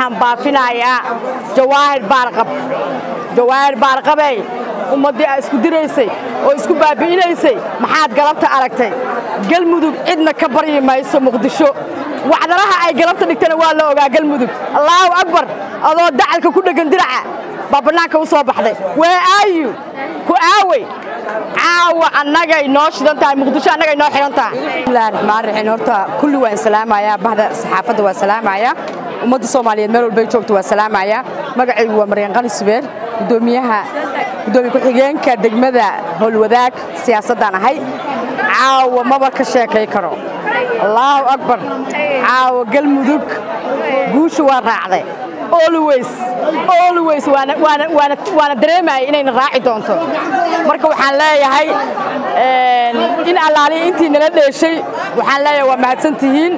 waxaan baafinayaa jawaahir baarqab jawaahir baarqabey ummaddii aa isku diraysay oo isku baabi'inaysay maxaad galabta aragtay galmudug cidna ka baryi mayso muqdisho wacdaraha ay galabta dhigtana waa la ogaa galmudug allaahu akbar adoo dacalka ku dheggan diraca baa bannaanka u soo baxday wee aayu ku aawey caawa annagay noo shidan tahay muqdisho annagay noo xidhan tahay bismillahi raxmaan raxiim horta kulli waan salaamayaa bahda saxaafadda waa salaamayaa ummadda soomaaliyeed meel walbay joogto waa salaamayaa magacaygu waa maryan qali subeer gudoomiyaha gudoomiye ku-xigeenka degmada howlwadaag siyaasaddaan ahay caawa maba ka sheekay karo allaahu akbar caawa galmudug guusha waa raacday always always waana waana waana waana dareemaya inayna raaci doonto marka waxaan leeyahay in allaaliya intii nala dheeshay waxaan leeyahay waa mahadsan tihiin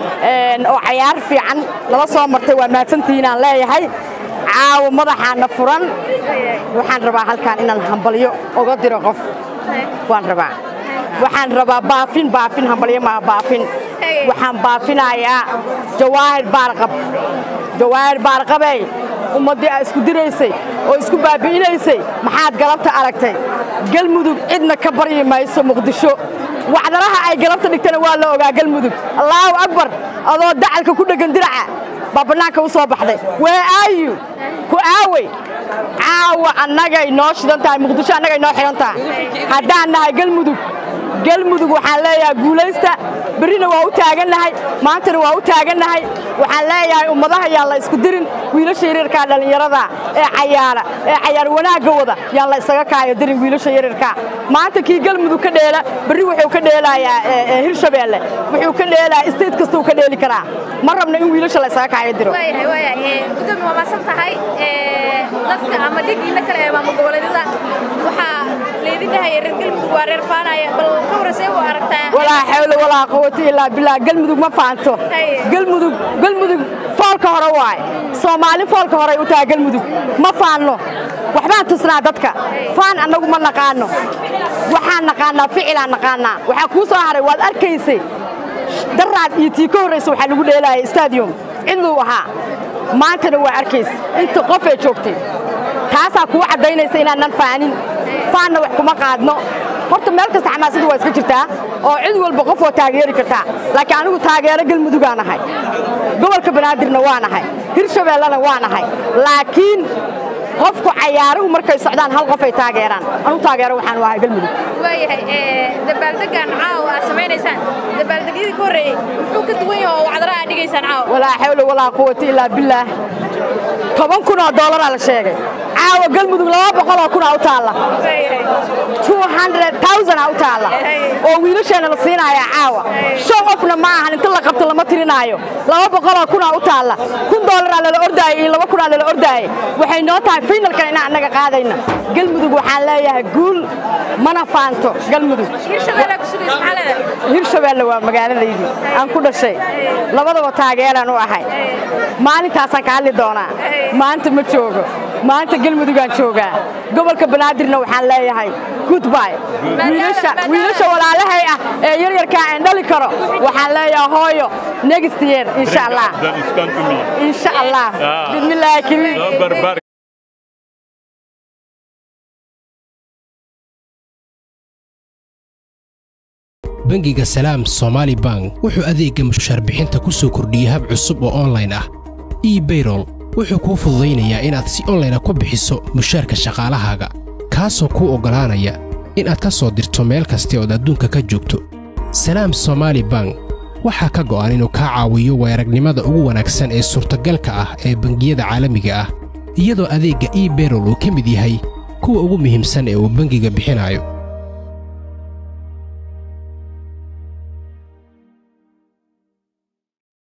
oo cayaar fiican lala soo martay waa mahadsan tihiin aan leeyahay caawa madaxaana furan waxaan rabaa halkaan inaan hambalyo uga diro qof waan rabaa waxaan rabaa baafin baafin hambalyo maa baafin waxaan baafinayaa jawaahir baarqab jawaahir baarqabey ummaddii aa isku diraysay oo isku baabi'inaysay maxaad galabta aragtay galmudug cidna ka baryi mayso muqdisho wacdaraha ay galabta dhigtana waa la ogaa galmudug allaahu akbar adoo dacalka ku dheggan diraca baa bannaanka u soo baxday wee aayu ku aawey caawa annagay noo shidan tahay muqdisho annagay noo xidhan tahay haddaan nahay galmudug galmudug waxaan leeyahay guulaysta berrina waa u taagannahay maantana waa u taagannahay waxaan leeyahay ummadaha yaan la isku dirin wiilasha yaryarkaa dhallinyarada ee cayaara ee cayaar wanaagga wada yaan la isaga kaayo dirin wiilasha yaryarkaa maanta kii galmudug ka dheela berri wuxuu ka dheelayaa hirshabeelle wuxuu ka dheelayaa state kastuu ka dheeli karaa ma rabna in wiilasha la isaga kaayo diro gudoomi waa maasan tahay dadka ama dhigiina kale ee maamul goboleedyada waxaa leedin dhahaya reer galmudug waa reer faanaya bal ka warasee u aragtaa walaa xawla walaa quwata ilaa billah galmudug ma faanto galmudug galmudug foolka hore waay soomaali foolka horey u tahay galmudug ma faanno waxbaan tusnaa dadka faan annagu ma naqaano waxaan naqaanaa ficilaan naqaanaa waxaa kuu soo haray waad arkaysay daraad iyo tii ka horraysa waxaa lagu dheelaayay stadium cidluu ahaa maantana waa arkays inta qof ee joogtay taasaa kuu caddaynaysa inaanan faanin faanna wax kuma qaadno horta meel kasta xamaasaddu waa iska jirtaa oo cid walba qof oo taageeri kartaa laakiin anigu taageero galmudugaa nahay gobolka banaadirna waa nahay hirshabeellena waa nahay laakiin qofku cayaaruhu markay socdaan hal qof ay taageeraan anu taageero waxaan u ahay galmudug waayahay dabaaldegan caawa aad samaynaysaan dabaaldegyadii ka horreeyey muxuu ka duwan yahay oo wacdara aad dhigaysaan caawa walaa xawla walaa quwata ilaa billaah toban kun oo dollaraa la sheegay caawa galmudug laba boqoloo kunaa u taalla aa u taalla oo wiilasheenna la siinaaya caawa shan qofna ma ahan inta la qabto lama tirinaayo laba boqoloo kunaa u taalla kun dollaraa lala ordaayay iyo laba kunaa lala ordaayay waxay noo tahay finalkan inaan annaga qaadayna galmudug waxaan leeyahay guul mana faanto galmudug hirshabeelle waa magaaladaydii aan ku dhashay labadaba taageeraan u ahay maalintaasaan ka hadli doonaa maanta ma joogo maanta galmudugaan joogaa gobolka banaadirna waxaan leeyahay goodby wiilasha walaalahay ah ee yaryarkaa aan dhali karo waxaan leeyahay hooyo next year insha allah insha allah bismillaahi kariim bangiga salaam somaali bank wuxuu adeegga mushaar bixinta ku soo kordhiyey hab cusub oo onlayn ah ebayrol wuxuu kuu fududaynayaa inaad si onlayna ku bixiso mushaarka shaqaalahaaga kaasoo kuu oggolaanaya inaad ka soo dirto meel kasta ood adduunka ka joogto salaam somaali bank waxaa ka go'an inuu kaa caawiyo weeragnimada ugu wanaagsan ee suurtagalka ah ee bangiyada caalamiga ah iyadoo adeegga ebayrol uu ka mid yahay kuwa ugu muhiimsan ee uu bangiga bixinayo